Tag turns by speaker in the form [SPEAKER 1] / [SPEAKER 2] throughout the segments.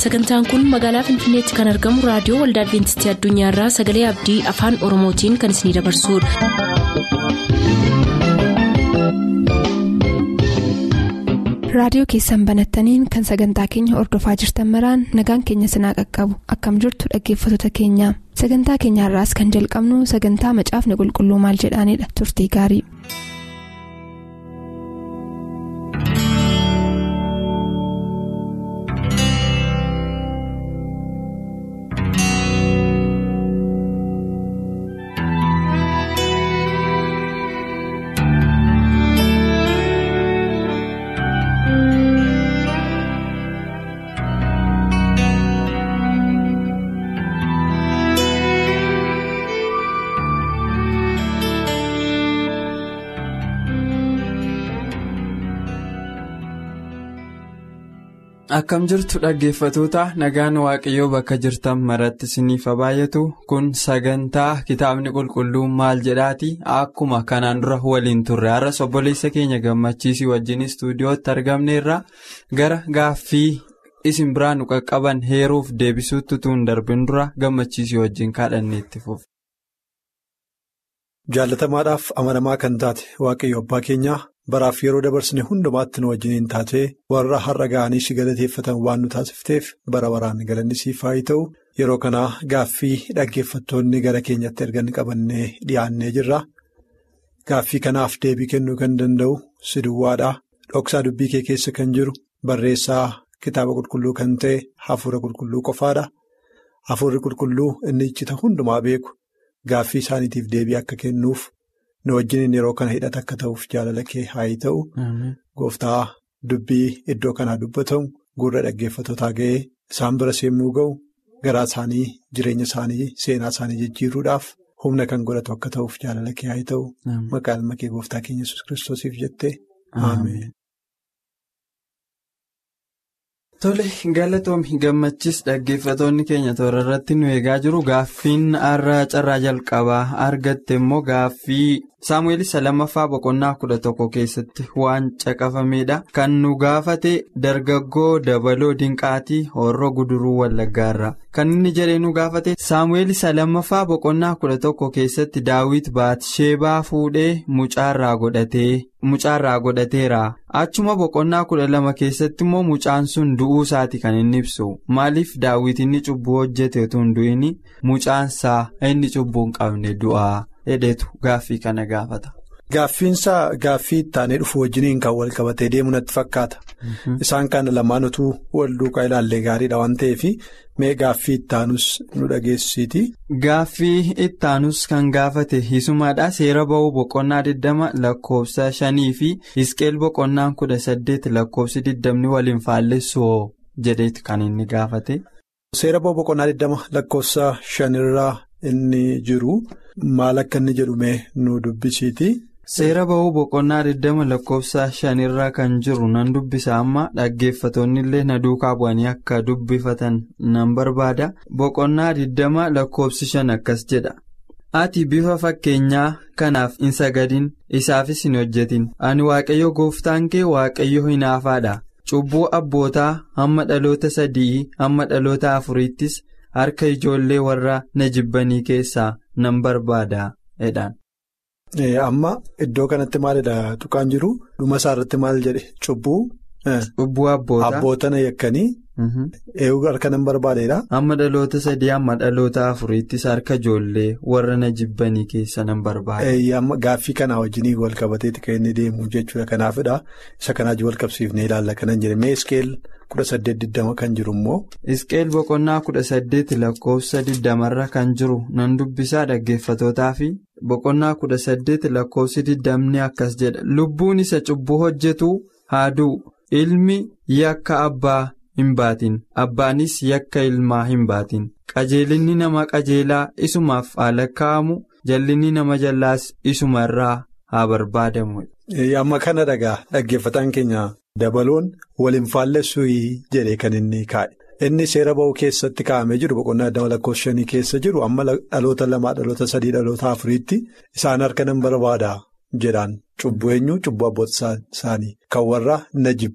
[SPEAKER 1] sagantaan kun magaalaa finfinneetti kan argamu raadiyoo waldaa adventistii addunyaarraa sagalee abdii afaan oromootiin kan isinidabarsudha.
[SPEAKER 2] raadiyoo keessan banattaniin kan sagantaa keenya ordofaa jirtan maraan nagaan keenya sinaa qaqqabu akkam jirtu dhaggeeffattoota keenya sagantaa keenyaarraas kan jalqabnu sagantaa macaafni qulqulluu maal jedhaanidha turtii gaarii.
[SPEAKER 3] Akkam jirtu dhaggeeffatoota nagaan waaqayyoo bakka jirtan maratti isiniif baay'atu kun sagantaa kitaabni qulqulluun maal jedhaati akkuma kanaan dura waliin turre har'as obboleessa keenya gammachiisii wajjin istuudiyootti argamneerra gara gaaffii isin biraa nu qaqqaban heeruuf deebisuutti tuun darbin dura gammachiisii wajjin kadhanneetti fufu.
[SPEAKER 4] Jaalatamaadhaaf amanamaa kan taate waaqayyo abbaa keenyaa. Baraaf yeroo dabarsine hundumaatti nu wajjiniin taatee warra har'a ga'anii si galateeffatan waan nu taasifteef bara baraan galanni siif haa ta'u yeroo kanaa gaaffii dhaggeeffattoonni gara keenyatti ergan qabannee dhiyaannee jirra. Gaaffii kanaaf deebii kennuu kan danda'u si duwwaadha. Dhoksaa dubbii kee keessa kan jiru barreessaa kitaaba qulqulluu kan ta'e hafuura qulqulluu qofaadha. Hafuurri qulqulluu inni iccita hundumaa beeku gaaffii isaaniitiif deebii akka kennuuf. nu wajjiniin yeroo kana hidhata akka ta'uuf jaalala kee haa ta'u gooftaa dubbii iddoo kanaa dubbatamu gurra dhaggeeffatootaa ga'ee isaan bira seemmuu ga'u garaa isaanii jireenya isaanii seenaa isaanii jijjiiruudhaaf humna kan godhatu akka ta'uuf jaalala kee haa ta'u maqaa ilma kee gooftaa keenya yesus kiristoosiif jettee ameen.
[SPEAKER 3] Tole galatoomi gammachis dhaggeeffatoonni keenya toora irratti nu eegaa jiru gaaffiin har'a carraa jalqabaa argatte immoo gaaffii saamu'eel isa lammaffaa boqonnaa kudha tokko keessatti waan caqafameedha kan nu gaafate dargaggoo dabaloo dinqaatii horroo guduruu wallaggaarra kan inni jedhee nu gaafate saamu'eel isa lammaffaa boqonnaa kudha tokko keessatti daawit baatisheebaa fuudhee mucaarraa godhatee. mucaarraa godhateera achuma boqonnaa kudha lama keessatti immoo mucaan sun du'uu isaati kan inni ibsu maaliif daawit inni cubbuu hojjete utuu hin du'in mucaansaa inni cubbuu hin qabne du'aa hedheetu gaaffii kana gaafata.
[SPEAKER 4] Gaaffiinsaa gaaffii ittaanee dhufu wajjiniin kan wal qabatee deemu natti fakkaata. Isaan kana lamaan utuu wal duukaa ilaallee gaariidha waan ta'eef mee gaaffii ittaanus nu dhageessisiiti.
[SPEAKER 3] Gaaffii ittaanus kan gaafate hisumadha seera ba'uu boqonnaa 20 lakkoofsa 5 fi isqeel boqonnaan 18 lakkoofsi 20 waliin faallessu jedheetu kan inni gaafate.
[SPEAKER 4] Seera ba'uu boqonnaa 20 lakkoofsa 5 irraa inni jiru maal akka inni jedhu mee nu dubbisiiti.
[SPEAKER 3] Seera ba'uu boqonnaa 20 lakkoofsa shanirraa kan jiru nan dubbisa amma dhaggeeffatoonni illee na duukaa bu'anii akka dubbifatan nan barbaada. Boqonnaa 20 lakkoofsi shan akkas jedha. Ati bifa fakkeenyaa kanaaf hin sagadin isaafis hin hojjetin. Ani waaqayyo gooftaan kee waaqayyo hinaafaadha. Cubbuu abbootaa hamma dhaloota sadii hamma dhaloota afuriittis harka ijoollee warra na jibbanii keessaa nan barbaada.
[SPEAKER 4] Amma iddoo kanatti maalidha tuqaan jiru dhuma isaa irratti maal jedhe cubbuu.
[SPEAKER 3] Cubbuu abboota.
[SPEAKER 4] Abboota na yakkanii. Eeguu harka nan barbaadeedha.
[SPEAKER 3] Amma dhaloota sadii amma dhaloota afuriittis harka ijoollee warra na jibbanii keessa nan barbaada.
[SPEAKER 4] Amma gaaffii kanaa wajjin wal qabateeti kan inni deemu jechuudha kanaafidha. Isa kanaa wal qabsiifnee ilaalla kanan jedhe mee iskeel kudha saddeet diddama kan jiru immoo.
[SPEAKER 3] Iskeel boqonnaa kudha saddeet lakkoofsa diddamarra kan jiru nan dubbisaa dhaggeeffatootaa fi boqonnaa kudha saddeet lakkoofsi diddamni akkas jedha lubbuun isa cubbuu hojjetu haa du'u ilmi yakka abbaa hin baatin abbaanis yakka ilmaa hin baatin qajeelinni nama qajeelaa isumaaf haa lakkaa'amu jallinni nama jallaas isuma irraa haa barbaadamu.
[SPEAKER 4] Amma kana dhagaa dhaggeeffataan keenya dabaloon waliin faallessuu jedhee kan inni kaa'e. Inni seera ba'uu keessatti kaa'amee jiru boqonnaa adda lakkoofsa shanii keessa jiru amma dhaloota lamaa dhaloota sadii dhaloota afuriitti isaan harka nan barbaada jedhaan cubbuu eenyu cubbuu abboota isaanii kan warra na jibbanii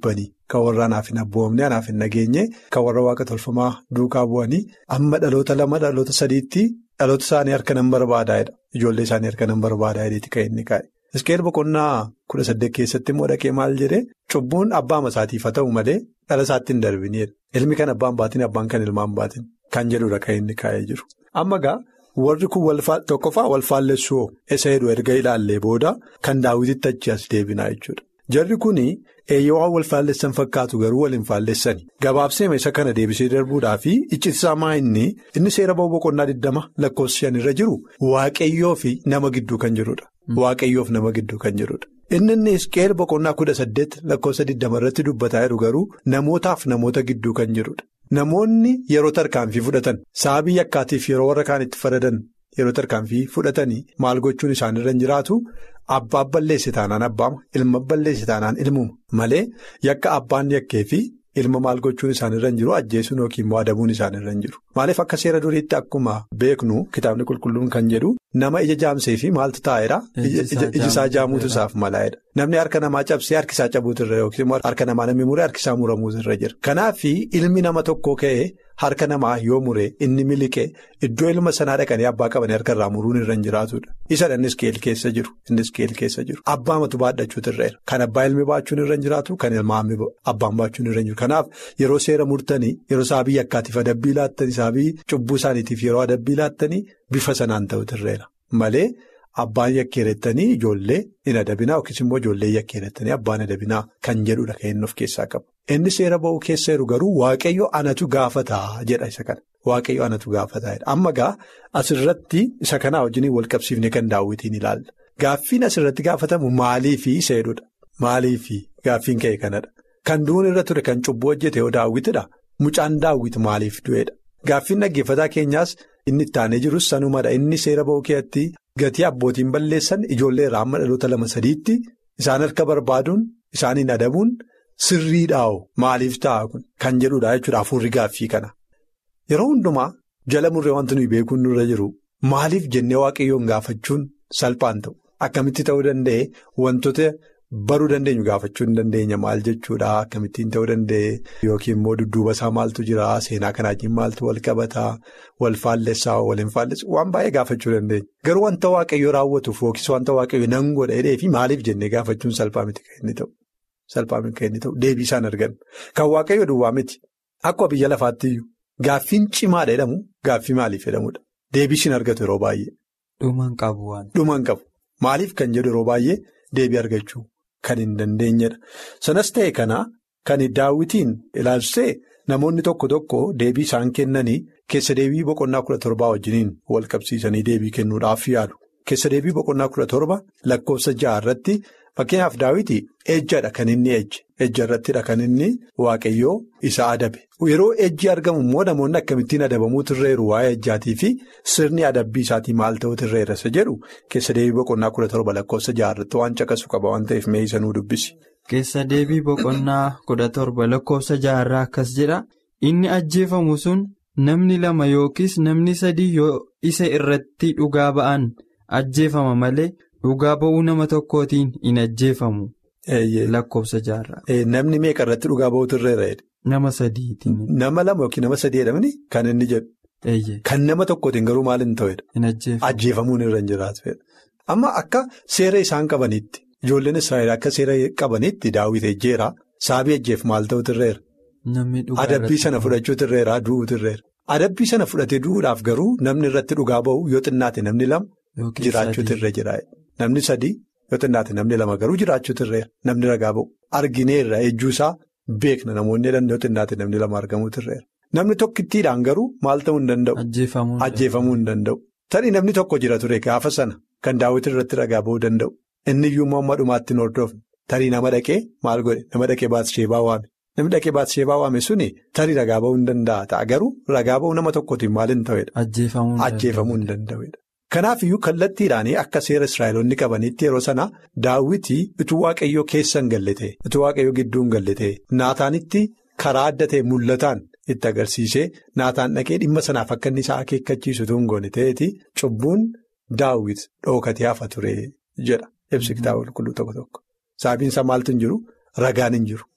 [SPEAKER 4] Kan warra anaaf hin abboomne anaaf hin nageenye kan warra waaqa tolfamaa duukaa bu'anii amma dhaloota lama dhaloota sadiitti dhaloota isaanii harka nan barbaadaa'edha. Ijoollee isaanii harka nan barbaadaa'edha kan inni kaa'e. Iskeel boqonnaa kudha saddeet keessatti immoo dhaqee maal jedhee cubbuun abbaa masaatiif haa ta'u malee dhala isaatti hin darbinidha. Ilmi kan abbaan baatin abbaan kan ilmaan baatin kan jedhudha kan inni kaa'ee jiru. Amma gaa warri kun tokkoffaa wal faallessuu isa heduu erga ilaallee booda kan daawwititti achi as deebinaa jechuudha. Jarri kun eeyyawaa wal faallessan fakkaatu garuu wal hin faallessani. Gabaabsee isa kana deebisee darbuudhaa fi iccitiisaa maa inni inni seera ba'uu boqonnaa 20 lakkoofsa shan irra jiru waaqayyoo fi nama gidduu kan jirudha. Waaqayyoof nama gidduu kan jirudha. Inni inni isqeel boqonnaa kudha saddeet lakkoofsa 20 irratti dubbataa jiru garuu namootaaf namoota gidduu kan jirudha. Namoonni yeroo tarkaanfii fudhatan sababii yakkaatiif yeroo warra kaan itti faradan yeroo tarkaanfii fudhatanii maal gochuun isaanirra hin jiraatu. Abbaa balleesse taanaan abbaama ilma balleesse taanaan ilmuma malee yakka abbaan yakkee fi ilma maal gochuun isaanirra hin jiru ajjeesuun yookiin immoo adabuun isaanirra hin jiru. Maaliif akka seera duriitti akkuma beeknu kitaabni qulqulluun kan jedhu nama ija jaamsee fi maaltu taa'eera ijisaa jaamuutu isaaf malaa'edha. Namni harka namaa cabsee harkisaa cabuutu irra yookiin immoo harka namaa namni muree harkisaa muramuutu irra jira. Kanaaf ilmi nama tokko ka'ee harka namaa yoo muree inni miliqee iddoo ilma sanaa dhaqanii abbaa qabanii harka irraa muruun irra hin jiraatudha. Isa innis keel keessa jiru innis keel keessa jiru. Abbaa matu baadhachuutu irra jira. Kan abbaa ilmi baachuun irra hin jiraatu kan ilmaa abbaan baachuun irra hin jiru. Kanaaf yeroo seera murtanii yeroo saabii yakkaatiif adabbii laattanii saabii cubbuu isaaniitiif yeroo adabbii laattanii bifa sanaan ta'utu irra jira. Malee abbaan yakkeerettanii ijoollee hin adabinaa yookiis immoo ijoollee yakkeerettanii abbaan adabinaa kan jedhudha kan inni of keessaa qabu. Inni seera ba'uu keessa jiru garuu waaqayyo anatu gaafataa jedha isa kana. Waaqayyo anatu gaafataa jedha. Amma gaa asirratti isa kanaa wajjin wal qabsiifne kan daawwitiin ilaalla. Gaaffiin asirratti gaafatamu maaliifii seedudha. Maaliifii gaaffiin ka'e kanadha. Kan du'uun irra ture kan cubbuu hojjete yoo daawwitidha. Mucaan daawwiti maaliif du'edha. Gaaffiin dhaggeeffataa keenyaas inni itti aanee jirus sanumadha. Inni seera ba'uu keessatti gatii abbootiin balleessan ijoollee irraa amma dhaloota lama sadiitti isaan harka barbaaduun isaaniin adabuun. Sirriidhaa'oo maaliif ta'a kun kan jedhudha jechuudha hafuurri gaaffii kana. Yeroo hundumaa jala murree wanti nuyi beekuun nurra jiru maaliif jennee waaqayyoon gaafachuun salphaan ta'u akkamitti ta'uu danda'e wantoota baruu dandeenyu gaafachuu hin dandeenya maal jechuudha akkamittiin ta'uu danda'e yookiin immoo dudduuba isaa maaltu jira seenaa kanaa wajjin maaltu wal qabataa wal faallessaa wal hin faallessu waan baay'ee gaafachuu dandeenya. Garuu wanta waaqayyoo raawwatuuf yookiis wanta waaqayyoo nan godha jedhee fi maaliif jennee gaafachuun salphaa miti kan inni ta'u. Salphaan kan inni ta'u deebii isaan argannu. Kan waaqayyo duwwaa miti. Akkuma biyya lafaatti iyyuu gaaffiin cimaadha jedhamu gaaffii maaliif jedhamudha. Deebii ishiin argatu yeroo baay'ee.
[SPEAKER 3] Dhumaan qabu waan.
[SPEAKER 4] Dhumaan qabu. Maaliif kan jedhu yeroo baay'ee deebii argachuu kan hin dandeenyedha. Sanas ta'e kana kan daawwitiin ilaalchisee namoonni tokko tokko deebii isaan kennanii keessa deebii boqonnaa kudha torbaa wajjiniin wal qabsiisanii deebii kennuudhaaf yaalu. Keessa deebii boqonnaa kudha torba lakkoofsa ja'a irratti. Fakkeenyaaf daawwiti ejjadha kan inni ejje ejja irrattidha kan inni waaqayyoo isa adabe yeroo ejji argamu immoo namoonni akkamittiin adabamuutu irra jiru waa'ee ejjaatii fi sirni adabbii isaatii maal ta'utu irra jira jedhu keessa deebii boqonnaa kudha torba lakkoofsa ja'a irratti waan caqasu qaba waan ta'eef mee isa nuu dubbisi.
[SPEAKER 3] Keessa deebii boqonnaa kudha torba lakkoofsa ja'a irraa akkas jedha inni ajjeefamu sun namni lama yookiis namni sadii yoo isa irratti dhugaa ba'an ajjeefama malee. Dhugaa ba'uu nama tokkootiin hin ajjeefamu. Lakkoofsa jaarraa.
[SPEAKER 4] Namni meeqa irratti dhugaa ba'uutu irra jira?
[SPEAKER 3] Nama sadiitiin.
[SPEAKER 4] Nama lama yookiin nama sadii jedhamani kan inni jedhu. Kan nama tokkootiin garuu maal hin ta'edha?
[SPEAKER 3] Hin ajjeefamu.
[SPEAKER 4] Ajjeefamuun irra hin jiraatu. Amma akka seera isaan qabanitti ijoolleen Israa'el akka seera qabanitti daawwitee ejjeera saabii ejjeef maal ta'utu irra jira? Adabbii sana fudhachuutu irra jira du'uutu irra jira. Adabbii sana fudhatee du'uudhaaf garuu namni irratti dhugaa ba'u yoo xinnaate namni lama. Jiraachuutu irra jira. Namni sadii yoo xinnaate namni lama garuu jiraachuutu irra jira. Namni ragaa ba'u. Argineerra ejjuusaa beekna namoonni jedhan yoo xinnaate namni lama argamuutu irra jira. Namni tokkittiidhaan garuu maal ta'uu hin danda'u? Ajjeefamuu hin danda'u. Tarii namni tokko jira ture gaafa sana kan daawwitii irratti ragaa ba'uu danda'u. Inni iyyuu immoo amma dhumaatti hin hordofne. Tarii nama dhaqee maal godhe? Nama dhaqee Baatisheebaa waame. Namni dhaqee Baatisheebaa waame suni tarii ragaa ba'uu hin danda'a ta'a garuu ragaa ba'uu nama tokkootiin maal hin ta'edha? Ajjeefamuu hin danda'edha. Kanaaf iyyuu kallattiidhaan akka seera Israa'eloonni qabanitti yeroo sana daawwitii utuu waaqayyoo keessa hin galle ta'e utuu waaqayyoo gidduu hin galle ta'e naataanitti karaa adda ta'e mul'ataan itti agarsiisee naataan dhaqee dhimma sanaaf akka inni isaa akeekkachiisu utuu hin goone ta'eeti cubbuun daawwit dhookatee hafa ture jedha ibsi kitaaba qulqulluu tokko tokko. Sababiin isaa maaltu hin jiru ragaan hin jiru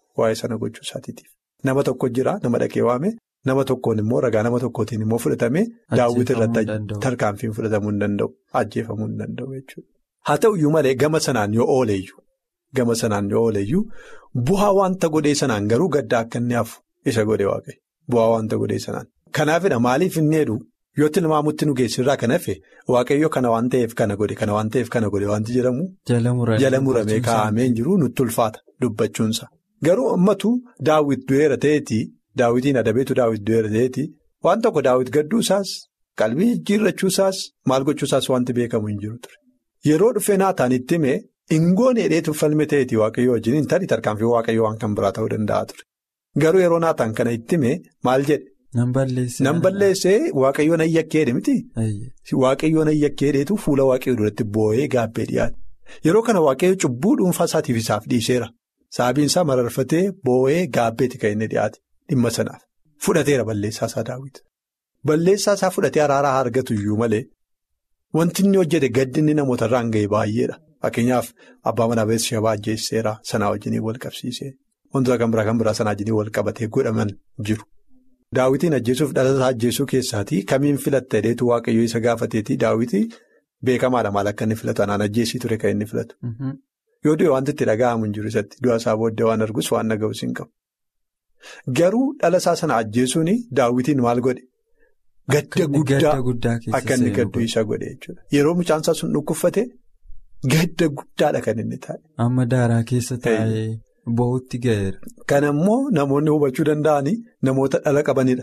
[SPEAKER 4] waa'ee sana gochuu isaatiitiif. Nama tokko jira nama dhaqee waame nama tokkoon immoo ragaa nama tokkootiin immoo fudhatamee daawwiti irratti tarkaanfiin fudhatamuu hin danda'u ajjeefamuu hin danda'u jechuudha. Haa ta'uyyuu malee gama sanaan yoo ooleyyuu gama sanaan yoo ooleyyuu bu'aa wanta godhee sanaan garuu gadda akka inni hafu isa godhe waaqayyo bu'aa wanta godhee sanaan. Kanaafidha maaliif inni jedhu yoo tilmaamutti nu geessirraa kan hafe waaqayyo kana waan ta'eef kana godhe kana waan ta'eef kana godhe wanti jedhamu. Jala muramee kaa'amee hin jiru nutti ulfaata dubbachuunsa. Garuu ammatu daawwit du'eera ta'eeti daawwitiin adabeetu daawwit du'eera ta'eeti waan tokko daawwit gadduusaas qalbii jijjiirrachuusaas maal gochuusaas wanti beekamu hin jiru ture. Yeroo dhufee naataan itti himee ingoon hidheetu falme ta'eeti waaqayyo wajjin hin taane tarkaanfii waaqayyo waan kan biraa ta'uu danda'a ture. Garuu yeroo naataan kana itti himee maal jedhe.
[SPEAKER 3] Nan balleessee.
[SPEAKER 4] Nan balleessee waaqayyoon ayyakkee miti. Waaqayyoon ayyakkee dheetu fuula waaqayyoo duratti boo'ee gaabbee dhiyaate. Yeroo kana waaqayyo cubbuu dhuunfaa isaatiif isaaf dhiiseera. Sababiin isaa mararfatee boo'ee gaabbeeti kan inni dhiyaate dhimma sanaaf. Fudhateera balleessaa isaa daawwiti. Balleessaa isaa fudhatee araaraa argatu iyyuu malee wanti inni hojjete gaddi inni namoota irraan ga'e baay'eedha. Fakkeenyaaf abbaa manaa beeksisa ajjeesseera sanaa wajjiniin wal qabsiisee wantoota kan biraa kan biraa sanaa wajjiniin wal qabatee godhaman jiru. Daawwitiin ajjeesuuf dhalataa ajjeesuu keessaatii kamiin filatta jedheetu waaqayyo isa gaafateetii daawwitii beekamaadha maal akka inni filatu anaan ajjeesii ture kan inni filatu. Yoo du'e wanti itti dhaga'amu hin jiru isatti du'a isaa booddee waan argus waan dhaga'us hin qabu. Garuu dhalasaa sana ajjeesuun daawwitiin maal godhe? Gadda guddaa akka inni gadduu isa godhe jechuudha. Yeroo mucaansaa sun dhukkubfate gadda guddaadha kan inni taa'e.
[SPEAKER 3] Amma daaraa keessa taa'ee. Bo'ootti ga'eera.
[SPEAKER 4] Kan ammoo namoonni hubachuu danda'anii namoota dhala qabanidha.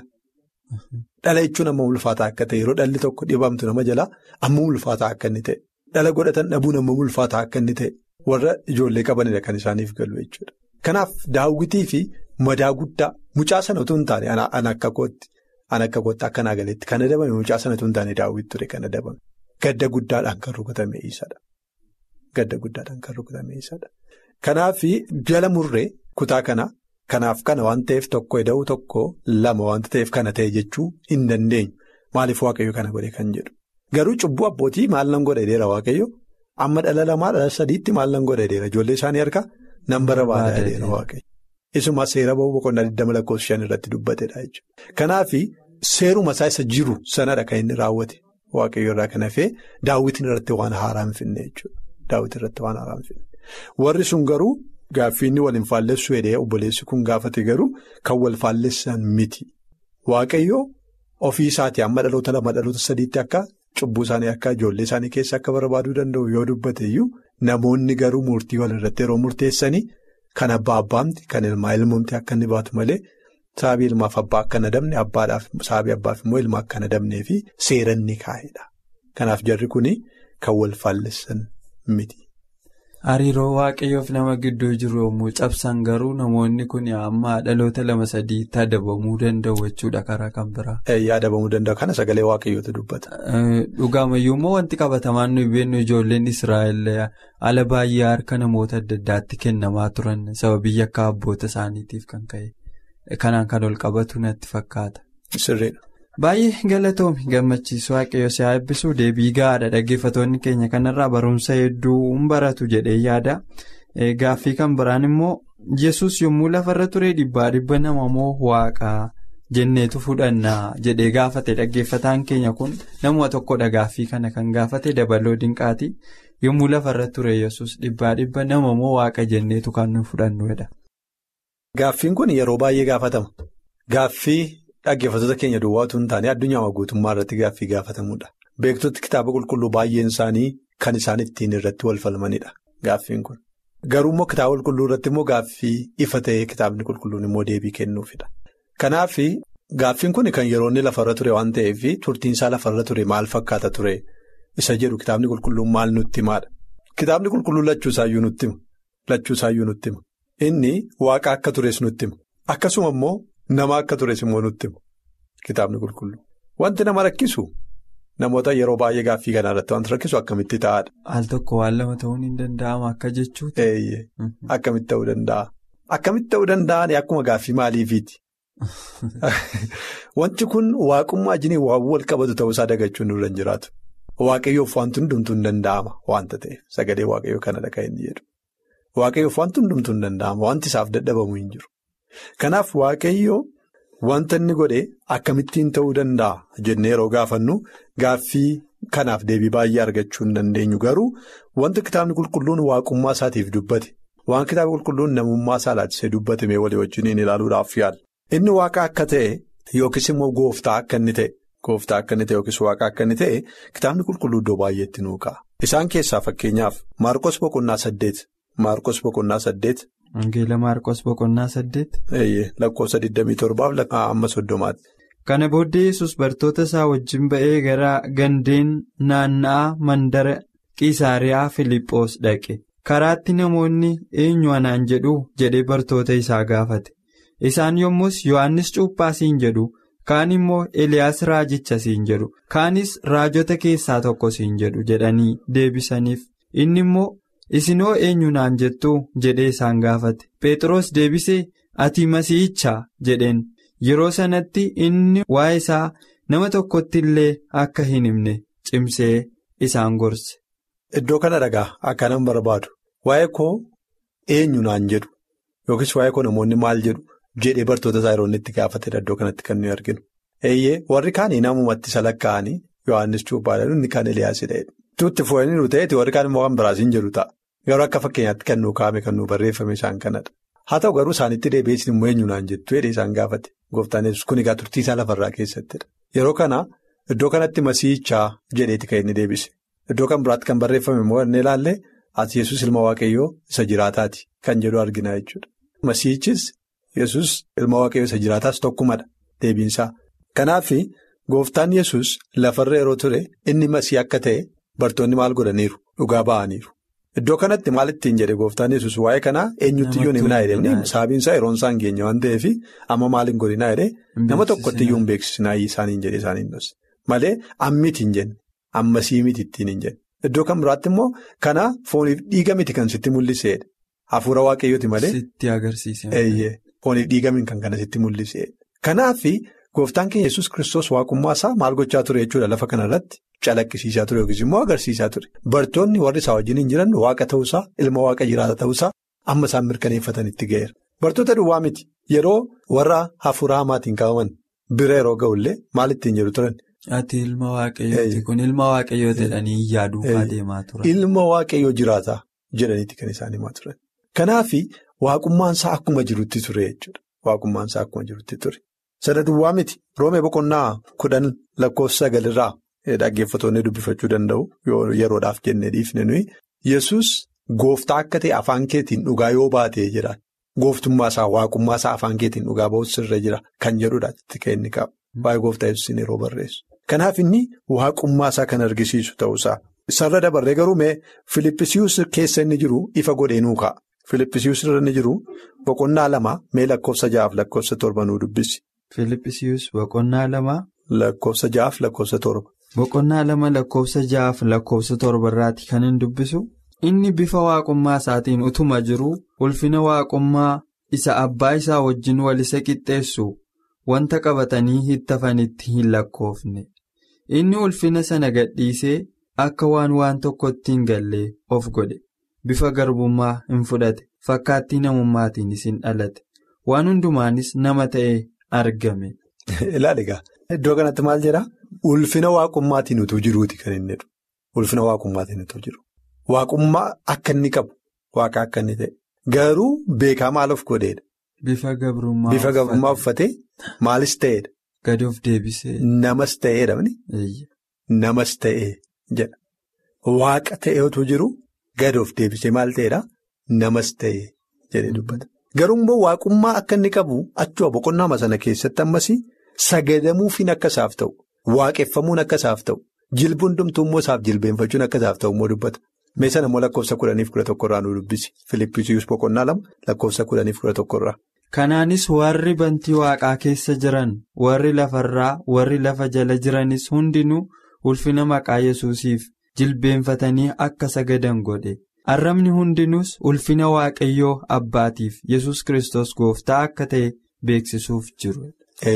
[SPEAKER 4] Dhala jechuun amma ulfaataa akka ta'e yeroo dhalli tokko dhibamtu nama jalaa amma ulfaataa akka inni ta'e dhala godhatan dhabuun amma ulfaataa akka inni ta'e warra ijoollee qabanidha kan isaaniif galu jechuudha. Kanaaf daawwitii fi madaa guddaa mucaa sana utuu hin taane an akka kootti an akka kootti akka naa galeetti kan adabame mucaa sana utuu hin taane daawwiti ture kan adabame gadda guddaadhaan kan rukutame isadha. Gadda guddaadhaan kan rukutame isadha. Kanaaf jala murree kutaa kana kanaaf kana waan ta'eef tokko eda'uu tokko lama wanta ta'eef kana ta'e jechuu hin dandeenyu maaliif waaqayyo kana godhe kan jedhu garuu cubbuu abbootii maal nan godha dheera waaqayyo amma dhala lamaa dhala sadiitti maal nan godha dheera ijoollee isaanii harka nan barbaada dheera waaqayyo isuma seera ba'uu boqonnaa 20 lakkoofsa shan irratti dubbatedha jechuudha kanaaf seeruma isaa isa jiru sanadha kan inni raawwate waaqayyo irraa kan hafee daawwitiin irratti waan haaraa hin finne jechuudha daawwitiin irratti waan haaraa hin finne. Warri sun garuu gaaffii inni wal hin faallessu jedhee obboleessi kun gaafate garuu kan wal faallessan miti. Waaqayyo ofii isaatii amma dhaloota lama dhaloota sadiitti akka cubbuu isaanii akka ijoollee isaanii keessa akka barbaaduu danda'u yoo dubbate iyyuu namoonni garuu murtii wal irratti yeroo murteessanii kan abbaa abbaamti kan ilmaa ilmoomti akka inni baatu malee sababii ilmaaf abbaa akka nadabne abbaadhaaf sababii abbaaf immoo ilmaa akka nadabnee fi seera inni kaa'edha. Kanaaf jarri kun kan wal faallessan miti.
[SPEAKER 3] Hariiroo waaqayyoof nama gidduu jiru yommuu cabsan garuu namoonni kun amma dhaloota lama sadiitti adabamuu danda'u jechuudha karaa kan biraa.
[SPEAKER 4] Adabamuu danda'u kana sagalee waaqayyootu dubbata.
[SPEAKER 3] Dhugaamayyuu immoo wanti qabatamaan nuyi beeknu ijoolleen Israa'el ala baay'ee harka namoota adda addaatti kennamaa turan sababii akka abboota isaaniitiif kan ka'e kanaan kan ol qabatu natti fakkaata.
[SPEAKER 4] Sirriidha.
[SPEAKER 3] Baay'ee galatoomi gammachiisu waaqayyo si haa eebbisuu deebii gahaadha dhaggeeffattoonni keenya kanarraa barumsa hedduu hin baratu jedhee yaada gaaffii kan biraan immoo yesus yommuu lafarra ture dhibbaa dhibba nama moo waaqaa jenneetu fudhannaa jedhee gaafate dhaggeeffataan keenya kun namuma tokkodha gaaffii kana kan gaafate dabaloo dinqaati yommuu lafarra ture yesus dhibbaa dhibba nama moo waaqa jenneetu kan nu fudhannuudha.
[SPEAKER 4] Gaaffiin kun yeroo baay'ee gaafatama. Gaaffii. Dhaggeeffattoota keenya duwwaatu hin taane addunyaa guutummaa irratti gaaffii gaafatamudha. Beektota kitaaba qulqulluu baay'een isaanii kan isaan ittiin irratti wal falmanidha. Gaaffiin kun. Garuu immoo kitaaba qulqulluu irratti immoo gaaffii ifa ta'ee kitaabni qulqulluun immoo deebii kennuufidha. Kanaaf gaaffiin kun kan yeroo inni lafarra ture waan ta'eef turtiinsaa lafarra ture maal fakkaata ture isa jedhu kitaabni qulqulluun maal nutti himaadha. Kitaabni qulqulluun lachuusaayyuu nutti hima. Lachuusaayyuu nutti hima. Inni waaqa akka tures nutti hima. Akkasuma immoo. Nama akka tures immoo nutti himu kitaabni qulqulluu wanti nama rakkisu namoota yeroo baay'ee gaaffii kana irratti wanti rakkisu akkamitti ta'aadha.
[SPEAKER 3] Al tokko waan lama ta'uun hin danda'ama akka jechuuti.
[SPEAKER 4] Eeyyee akkamitti ta'uu danda'a akkamitti ta'uu danda'an akkuma gaaffii maaliifiiti wanti kun waaqummaa wajjin waan wal qabatu ta'uusaa dagachuun nurra hin jiraatu waaqayyoof wanti hundumtuu hin danda'ama wanta ta'eef sagalee waaqayyoo kanadha kan inni jedhu waaqayyoof wanti hundumtuu hin danda'amu wanti isaaf dadhabamu hin jiru. Kanaaf waaqayyoo wanta inni godhe akkamittiin ta'uu danda'a jennee yeroo gaafannu gaaffii kanaaf deebii baay'ee argachuu hin dandeenyu garuu wanti kitaabni qulqulluun waaqummaa isaatiif dubbate waan kitaabni qulqulluun namummaa isaa laatisee dubbate mee walii wajjiniin ilaaluudhaaf yaala. Inni waaqa akka ta'e yookiis immoo gooftaa akka inni ta'e gooftaa akka inni ta'e yookiis waaqa akka inni ta'e kitaabni qulqulluu iddoo baay'eetti nuu ka'a. Isaan keessaa fakkeenyaaf Maarqos boqonnaa saddeet Maarqos boqonnaa saddeet.
[SPEAKER 3] Wangeela Maarqos boqonnaa saddeet.
[SPEAKER 4] Lakkoofsa 27 amma soddomaatti.
[SPEAKER 3] Kana booddee yesus bartoota isaa wajjin ba'ee gara gandeen naanna'aa mandara Qisaariyaa Filiiphoos dhaqe. Karaatti namoonni eenyu anaan jedhu jedhee bartoota isaa gaafate. Isaan yommus Yohaannis Cuuphaa siin jedhu kaan immoo Eliyaas Raajicha siin jedhu kaanis raajota keessaa tokko siin jedhu jedhanii deebisaniif. Inni immoo isinoo eenyu naan jettuu jedhee isaan gaafate. Phexros deebisee ati masiihichaa jedheen. Yeroo sanatti inni waa'ee isaa nama tokkotti illee akka hin himne cimsee isaan gorse.
[SPEAKER 4] Iddoo kana dhagaa akkanan barbaadu waa'ee koo eenyu naan jedhu yookiis waa'ee koo namoonni maal jedhu jedhee bartoota isaa yeroo inni itti gaafatedha iddoo kanatti kan nuyi arginu. Eeyyee warri kaanii namumatti salakkaa'anii Yohaannis Cuuphaadhaan inni kaan Eliyaasidha. Tuutti fuudhanii ta'eeti warri kaan immoo kan biraasiin jedhu ta'a. Garuu akka fakkeenyaatti kan nuu kaa'ame kan nuu barreeffame isaan kanadha. Haa ta'u garuu isaanitti deebi'eessin immoo eenyu naan jettu jedhee isaan gaafate. Gooftaan yesus kun egaa turtii isaa lafarraa keessattidha. Yeroo kana iddoo kanatti masiihichaa jedheeti kan inni deebise. Iddoo kan biraatti kan barreeffame immoo inni ilaalle ati yesus ilma waaqayyoo isa jiraataati kan jedhu argina jechuudha. Masiihichis yesus ilma waaqayyoo isa jiraataas tokkumadha deebiinsaa. Kanaaf gooftaan yesus lafarra yeroo ture inni masii akka ta'e bartoonni maal godhaniiru dhugaa ba'aniiru. Iddoo kanatti maal ittiin jedhe gooftaan yesus waa'ee kanaa eenyutti iyyuu himnaa jedhee sababiinsaa yeroon isaa hin geenye waan ta'eef amma maal hin godhinaa jedhee nama tokkotti iyyuu hin beeksisinaa isaaniin jedhe isaaniin dhoosse malee ammiti hin jenne ammasii miti ittiin hin jenne iddoo kan biraatti immoo kana fooniif dhiiga miti kan sitti mul'iseedha hafuura waaqayyooti malee.
[SPEAKER 3] Sitti agarsiise.
[SPEAKER 4] Fooniif dhiigamiin kan kana sitti mul'iseedha kanaaf gooftaan keenya yesus kiristoos waaqummaa isaa maal gochaa ture jechuudha lafa kanarratti. Calaqqisiisaa ture yookiis immoo agarsiisaa ture bartoonni warri isaa wajjin hin jiran waaqa ta'uusaa ilma waaqa jiraata ta'uusaa amma isaan mirkaneeffatanitti ga'eera. Bartoota duwwaa miti yeroo warra hafuura hamaatiin qabaman bira yeroo ga'ullee maal ittiin jedhu turan.
[SPEAKER 3] Ati ilma waaqayyooti kun ilma waaqayyoo jedhanii yaaduu deemaa turan.
[SPEAKER 4] Ilma waaqayyoo jiraata jedhaniiti kan isaan himaa turan. Kanaaf waaqummaan isaa akkuma jirutti ture jechuudha. Waaqummaan isaa akkuma jirutti ture. Sana duwwaa miti roomee boqonnaa kudhan lakkoofsa sagalirraa. Dhaggeeffatoonni dubbifachuu danda'u yeroodhaaf jennee dhiifne nuyi yesus gooftaa akka ta'e afaan keetiin dhugaa yoo baatee jira gooftummaa isaa waaqummaa isaa afaan keetiin dhugaa ba'uus sirra jira kan jedhudha kan inni qabu baay'ee gooftaa yesuusin yeroo barreessu. Kanaaf inni waaqummaa isaa kan argisiisu ta'uusaa isarra dabarree garuu mee Filippisiiyus keessa inni jiru ifa godhee nuu ka'a Filippisiiyus irra inni jiru boqonnaa lama mee lakkoofsa ja'aaf lakkoofsa torba nuu dubbisi.
[SPEAKER 3] Filippisiiyus boqonnaa lama.
[SPEAKER 4] Lakkoofsa ja'aaf lakkoofsa torba.
[SPEAKER 3] Boqonnaa lama lakkoofsa ja'aaf lakkoofsa torba irraati kan hin dubbisu inni bifa waaqummaa isaatiin utuma jiru ulfina waaqummaa isa abbaa isaa wajjin wal isa qixxeessu wanta qabatanii hittafanitti hin lakkoofne inni ulfina sana gadhiisee akka waan waan tokkotti hin gallee of godhe bifa garbummaa hin fudhate fakkaattii namummaatiinis hin dhalate waan hundumaanis nama ta'ee argame.
[SPEAKER 4] Ilaali egaa iddoo kanatti maal jedhaa? Ulfina waaqummaatiin utuu jiruuti kan inni jedhu. Ulfina waaqummaatiin utuu jiru. Waaqummaa akka inni qabu waaqa akka inni ta'e. Garuu beekaa maal of godheedha?
[SPEAKER 3] Bifa gabrummaa
[SPEAKER 4] Bifa gabrummaa uffatee maalis ta'eedha?
[SPEAKER 3] Gadi of deebisee.
[SPEAKER 4] Namas ta'eedha mini? Namas ta'ee jedha. Waaqa ta'ee utuu jiru gadi of deebisee maal ta'eedha? Namas ta'ee jedhee dubbata. Garuu immoo waaqummaa akka inni qabu achuma boqonnaa sana keessatti ammas sagadamuufiin akka isaaf ta'u. Waaqeffamuun akka isaaf ta'u jilbi hundumtuu immoo isaaf jilbeenfachuun akka isaaf ta'u immoo dubbata. Mee sana immoo lakkoofsa kudhaniif kudha tokkorraa nu dubbisi. Filippisiiyus boqonnaa lama lakkoofsa kudhaniif kudha tokkorraa.
[SPEAKER 3] Kanaanis warri bantii waaqaa keessa jiran warri lafarraa warri lafa jala jiranis hundinuu ulfina maqaa yesuusiif jilbeenfatanii akka sagadan godhe. Arrabni hundinuus ulfina waaqayyoo abbaatiif yesus kristos gooftaa akka ta'e beeksisuuf jiru.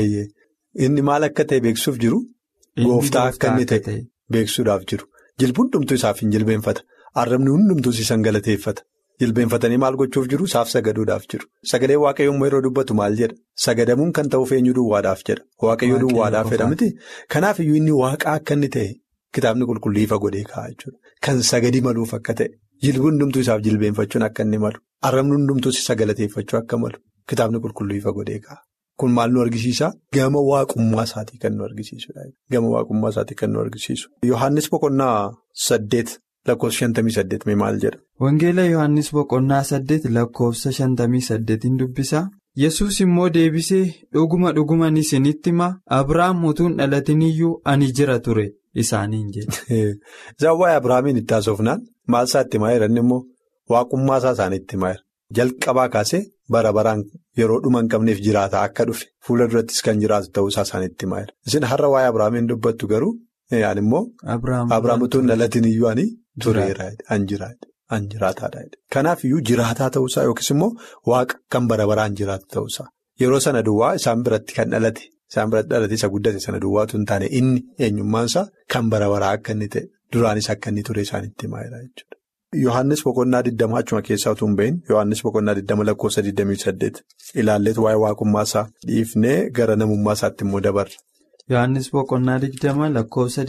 [SPEAKER 4] Inni maal akka ta'e beeksisuuf jiru? Gooftaa akka inni ta'e beeksisuudhaaf jiru. Jilbi hundumtuu isaaf hin jilbeenfata. Arrabni hundumtuus isaan galateeffata. Jilbeenfatanii maal gochuuf jiru? Isaaf sagaduudhaaf jiru. Sagalee waaqayyoo immoo yeroo dubbatu maal jedha? Sagadamuun kan ta'uuf eenyu duwwaadhaaf jedha. Waaqayyoo duwwaadhaaf jedha miti. Kanaaf iyyuu inni waaqa akka inni ta'e kitaabni qulqulluu ifa godhee kaa'a jechuudha. Kan sagadi maluuf akka ta'e. Jilbi hundumtuu isaaf jilbeenfachuun akka inni malu. Arrabni hundumtuu sagalateeffachuu akka malu. Kitaabni qulqulluu ifa godhee kaa'a. Kun maal nu argisiisa? Gama waaqummaa isaatii kan nu argisiisudha. Gama waaqummaa isaatii kan nu argisiisu. Yohaannis boqonnaa saddeet lakkoofsa shantamii saddeet maal jedha?
[SPEAKER 3] Wangeela Yohaannis boqonnaa saddeet lakkoofsa shantamii saddeetiin dubbisa. Yesuus immoo deebisee dhuguma dhuguman isinitti hima Abiraam utuun dhalatin iyyuu ani jira ture isaaniin jedhe.
[SPEAKER 4] Isaan waa'ee Abiraamiin itti haasofnaan maal isaa itti himaa jiran immoo waaqummaa isaa isaaniitti himaa jira. Jalqabaa kaasee bara baraan yeroo dhuma hin qabneef jiraata akka dhufe fuula durattis kan jiraatu ta'uusaa isaaniitti himaa jira. Isin har'a waa'ee Abiraamiin dubbattu garuu yaan immoo Abiraam utuun dhalatin iyyuu ani tureera an jiraataadha. Kanaaf iyyuu jiraataa ta'uusaa yookiis immoo waaqa kan bara baraan jiraatu ta'uusaa yeroo sana duwwaa isaan biratti kan dhalate isaan biratti dhalate isa guddate sana duwwaatu hin taane inni eenyummaansaa kan bara baraa akka inni ta'e duraanis akka inni ture isaanitti himaa jira jechuudha. Yohaannis boqonnaa 20 achuma keessaa utuu hin bahin Yohaannis boqonnaa 20 lakkoofsa 28 ilaalleetu waa'ee waaqummaa isaa dhiifnee gara namummaa isaatti immoo dabarra.
[SPEAKER 3] Yohaannis boqonnaa 20 lakkoofsa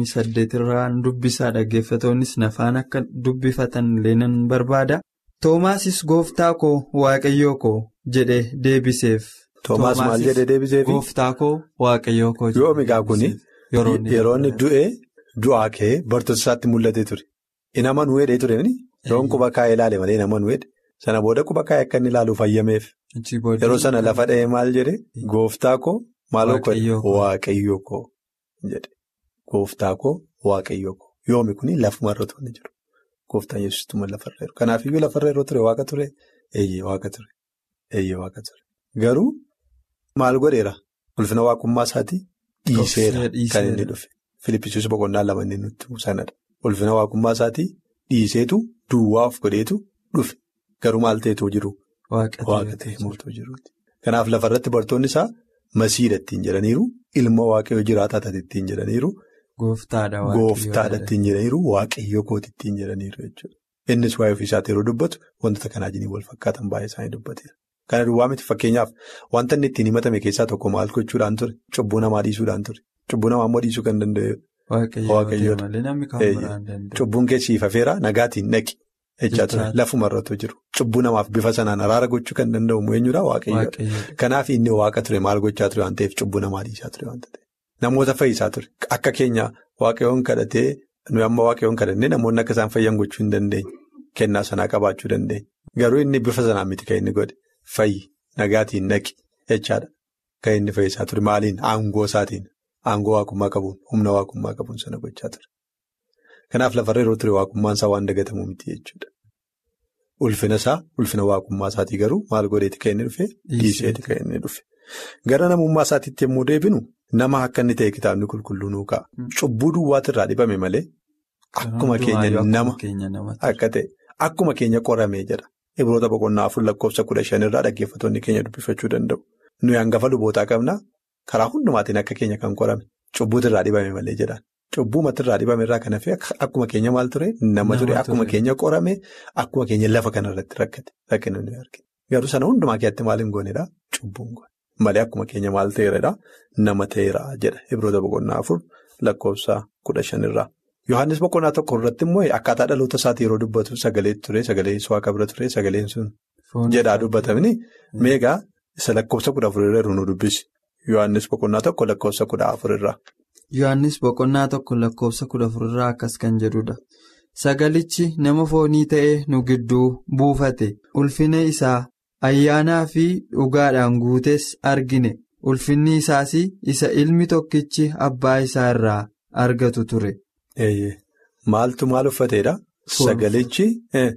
[SPEAKER 3] 28 irraa dubbisaa dhaggeeffatoonnis nafaan akka dubbifatan illee nan barbaada. Toomaasis gooftaa koo waaqayyoo koo jedhee deebiseef.
[SPEAKER 4] Toomaas maal jedhee deebiseefi?
[SPEAKER 3] Gooftaa koo waaqayyoo koo jedhee
[SPEAKER 4] Yoomigaa kuni yeroo inni du'ee du'aa ka'ee bartoota isaatti mul'atee ture. Inni amanuu hedhee ture yoon quba kaa'ee ilaale malee inni amanuu hedhe sana booda quba kaa'ee akka inni ilaaluuf hayyameef yeroo sana lafa dha'ee maal jedhee gooftaa koo maaloo waaqayyoo koo jedhe gooftaa koo waaqayyoo koo yoomi kuni lafumarra turre jiru gooftaan yesuustuma lafarra jiru kanaafiyyuu lafarra yeroo ture waaqa ture eeyyee waaqa ture eeyyee waaqa ture garuu maal godheera ulfina waaqummaa isaatii dhiiseera kan inni dhufe filippisiis boqonnaa lama inni nutti sanadha. Ulfina waaqummaa isaatii dhiiseetu duwwaa of godheetu dhufe garuu maal ta'etu jiru waaqa ta'e mootuu jiruuti. Kanaaf lafarratti bartoonni isaa masiidha ittiin jedhaniiru ilma waaqayyoo jiraataa ta'e ittiin jedhaniiru gooftaadha ittiin jedhaniiru waaqayyoo kooti ittiin jedhaniiru jechuudha. Innis waa'ee ofiisaatti yeroo dubbatu wantoota kanaa jiniin wal fakkaatan baay'ee isaanii dubbateera. Kana duwwaa miti fakkeenyaaf wanta inni ittiin himatame keessaa tokko maal gochuudhaan ture cubbuu namaa dhiisuudhaan ture cubbuu namaa immoo dhiisuu kan danda'e. Cubbuun keessi ifafeera nagaatiin dhaqi jechaa ture lafumarratti jiru cubbuu namaaf bifa sanaan araara gochuu kan danda'u eenyudha waaqayyoodha. Kanaaf inni waaqa ture maal gochaa ture waan ta'eef cubbuu namaa dhiisaa ture waan ta'eef namoota fayyisaa ture akka keenya waaqayyoon kadhatee nuyi amma waaqayyoon kadhannee namoonni akka isaan fayyan gochuu hin dandeenye kennaa sanaa qabaachuu dandeenya garuu inni bifa sanaan miti kan inni godhe fayyi nagaatiin dhaqi jechaadha kan inni fayyisaa ture maaliin aangoo isaatiin. Aangoo waaqummaa qabuun humna waaqummaa qabuun sana gochaa ture. Kanaaf lafarra yeroo ture waaqummaan isaa waan dagatamu miti jechuudha. Ulfina isaa ulfina waaqummaa isaatii garuu maal godheeti kan inni dhufe dhiiseeti kan inni dhufe. Gara namummaa isaatiitti yommuu deebinu nama akka inni ta'e kitaabni qulqulluu nuu ka'a. Cubbuu duwwaati irraa dhibame malee akkuma keenya nama akka ta'e akkuma keenya qoramee jedha. Ibroota boqonnaa afur lakkoofsa kudha shanirraa dhaggeeffattoonni keenya dubbifachuu danda'u. Nuyi hangafa lubootaa qabnaa. Karaa hundumaatiin akka keenya kan qorame cubbuutu irraa dhibame malee jedhaan cubbuu mata irraa dhibame irraa kan hafe akkuma keenya maal ture nama ture akkuma keenya qorame akkuma keenya lafa kanarratti rakkate rakkina nuyi argina garuu sana hundumaa keessatti maal hin goonedha cubbuun goone malee akkuma keenya maal ta'eeradha nama ta'eera jedha ibroota boqonnaa afur lakkoofsa kudha shanirraa. Yohaannis boqonnaa tokko irratti immoo akkaataa dhaloota isaati yeroo dubbatu sagalee ture sagalee waaqa bira ture sagaleen sun jedhaa dubbatamni meegaa isa lakkoofsa kudha afurirra nu dubbisi. Yohaannis boqonnaa tokko lakkoofsa kudha afurirraa.
[SPEAKER 3] Yohaannis boqonnaa tokko lakkoofsa kudha afurirraa akkas kan jedhudha. Sagalichi nama foonii ta'ee nu gidduu buufate ulfina isaa ayyaanaa fi dhugaadhaan guutes argine ulfinni isaas isa ilmi tokkichi abbaa isaa irraa argatu ture.
[SPEAKER 4] Maaltu maal uffateedha? Sagalichi.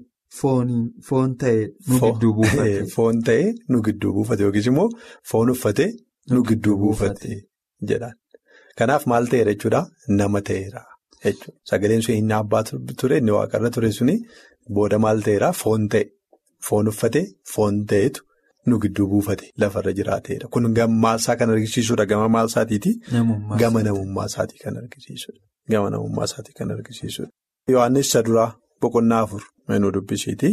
[SPEAKER 3] Foon ta'ee nu gidduu buufate.
[SPEAKER 4] Foon ta'ee nu gidduu buufate yookiis immoo foon uffatee. Nu gidduu buufate jedhaan. Kanaaf maal ta'eera jechuudha nama ta'eera jechuudha. Sagaleen sun inni abbaa ture inni waaqarra ture suni booda maal ta'eera foon ta'e foon uffate foon ta'etu nu gidduu buufate lafarra jiraateedha. Kun gama isaa kan argisiisudha gama maal isaatiiti? Gama namummaa isaatii kan argisiisudha. Gama namummaa isaatii kan argisiisudha. Yohaannis isa duraa boqonnaa afur meenuu dubbisiiti.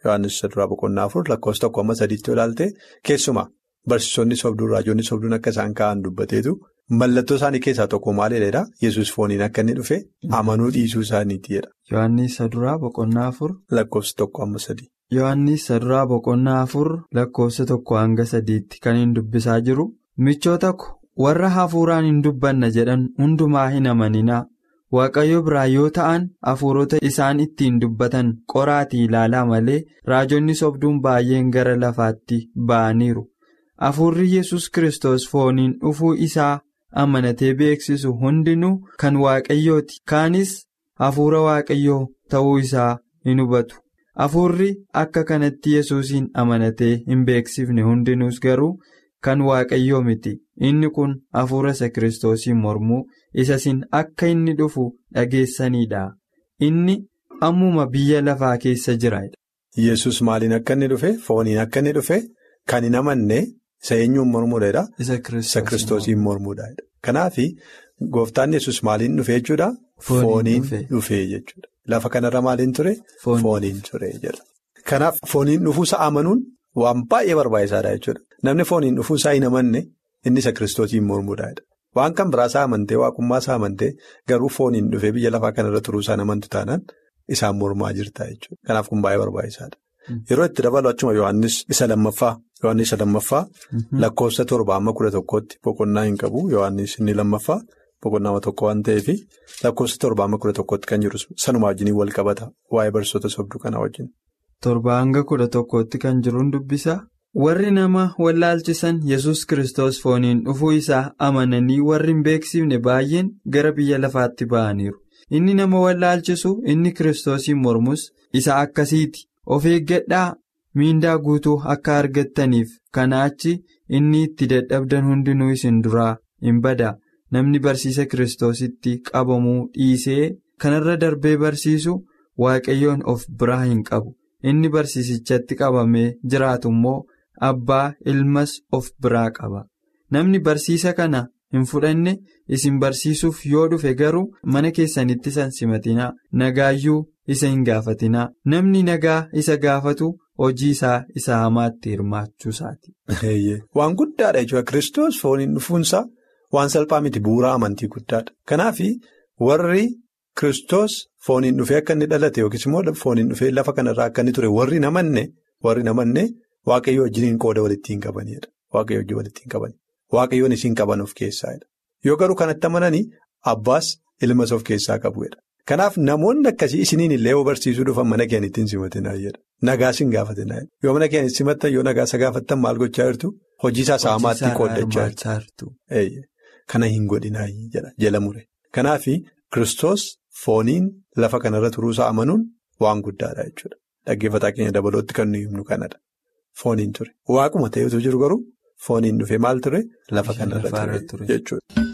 [SPEAKER 4] Yohaannis isa duraa boqonnaa afur lakkoofsa tokko amma sadiitti ilaalte keessumaa barsiisonni sobduu raajonni sobduun akka isaan ka'an dubbateetu mallattoo isaanii keessaa tokko maalidha yesus fooniin akka inni dhufe amanuu dhiisuu isaaniitiidha.
[SPEAKER 3] Yohaannis isa duraa boqonnaa afur.
[SPEAKER 4] Lakkoofsa tokko amma sadii.
[SPEAKER 3] Yohaannis isa duraa boqonnaa afur lakkoofsa tokko hanga sadiitti kan hin dubbisaa jiru michoota ko warra hafuuraan hin dubbanna jedhan hundumaa hin amaninaa. Waaqayyo biraa yoo ta'an hafuurota isaan ittiin dubbatan qoraatii ilaalaa malee raajonni sobduun baay'een gara lafaatti ba'aniiru. Hafuurri yesus Kiristoos fooniin dhufuu isaa amanatee beeksisu hundinuu kan Waaqayyooti. Kaanis hafuura Waaqayyoo ta'uu isaa hin hubatu. Hafuurri akka kanatti yesuusiin amanatee hin beeksifne hundinuus garuu kan Waaqayyoo miti. Inni kun hafuura isa Kiristoosiin mormuu isa isin akka inni dhufu dhageessanidha. Inni ammuma biyya lafaa keessa jira.
[SPEAKER 4] Yesus maaliin akka inni dhufe fooniin akka inni dhufe kan hin amanne isa eenyuun mormuudha.
[SPEAKER 3] Isa
[SPEAKER 4] Kiristoosiin mormuudha. Kanaaf gooftaan yesus maaliin dhufe jechuudha. Fooniin dhufe jechuudha. Lafa kanarra maaliin ture. Fooniin ture jedha. Kanaaf fooniin dhufuusa amanuun waan baay'ee barbaachisaadha jechuudha. Namni fooniin dhufuusaa hin amanne inni isa Kiristoosiin mormuudha. Waan kan biraasaa amantee waaqummaasaa amantee garuu fooniin dhufee biyya lafaa kanarra turuusaan amantu taanaan isaan mormaa jirta jechuudha. Kanaaf kun baay'ee barbaachisaadha. Yeroo itti dabalu achuma Yohaannis isa lammaffaa Yohaannis isa lammaffaa lakkoofsa torba amma kudha tokkootti boqonnaa hin qabu Yohaannis inni lammaffaa boqonnaa tokko waan ta'eef lakkoofsa torba amma kudha tokkootti kan jiru sanuma wajjin wal qabata waa'ee barsiisota sobduu kanaa wajjin.
[SPEAKER 3] Torba hanga kudha tokkootti kan jiruun dubbisa. Warri nama wallaalchisan yesus Kiristoos fooniin dhufuu isaa amananii warri hin beeksifne baay'een gara biyya lafaatti ba'aniiru. Inni nama wallaalchisu inni Kiristoosiin mormus isa akkasiiti. Of eeggadhaa miindaa guutuu akka argattaniif kanaa achi inni itti dadhabdan hundinuu isin duraa hin bada. Namni barsiisa Kiristoositti qabamuu dhiisee kanarra darbee barsiisu waaqayyoon of biraa hin qabu. Inni barsiisichatti qabamee jiraatu immoo. Abbaa ilmas of biraa qaba. Namni barsiisa kana hin fudhanne isin barsiisuuf yoo dhufe garuu mana keessanitti san simatinaa nagaayyuu isa hin gaafatinaa. Namni nagaa isa gaafatu hojii isaa isa hamaatti hirmaachuusaati.
[SPEAKER 4] Waan guddaadha jechuudha. Kiristoos fooniin dhufuunsaa waan salphaa miti bu'uuraa amantii guddaadha. Kanaaf warri Kiristoos fooniin dhufee akka inni dhalate yookiis immoo fooniin dhufee lafa kanarraa akka inni ture warri namanne warri namanne. Waaqayyo wajjin qooda walitti hin qabanidha. Waaqayyo wajjin walitti hin qabani. Waaqayyoon isin qaban of keessaadha. Yoo garuu kanatti amananii abbaas ilmas of keessaa qabudha. Kanaaf namoonni akkasii isiniin illee yoo barsiisuu dhufan mana keenyatti hin simatinaa jedha. Nagaas hin gaafatinaa Yoo mana keenyatti simattan yoo nagaasa gaafattan maal gochaa jirtu hojii isaa saamaatti qooddachaa jirtu. Kana hin godhinaa jedha jala mure. Kanaaf Kiristoos fooniin lafa kanarra turuusaa amanuun waan guddaadha jechuudha. Dhaggeeffataa keenya dabalootti kan nuyi himnu kanadha. Fooniin ture waaquma ta'etu jiru garuu fooniin dhufee maal ture lafa kanarra ture jechuudha.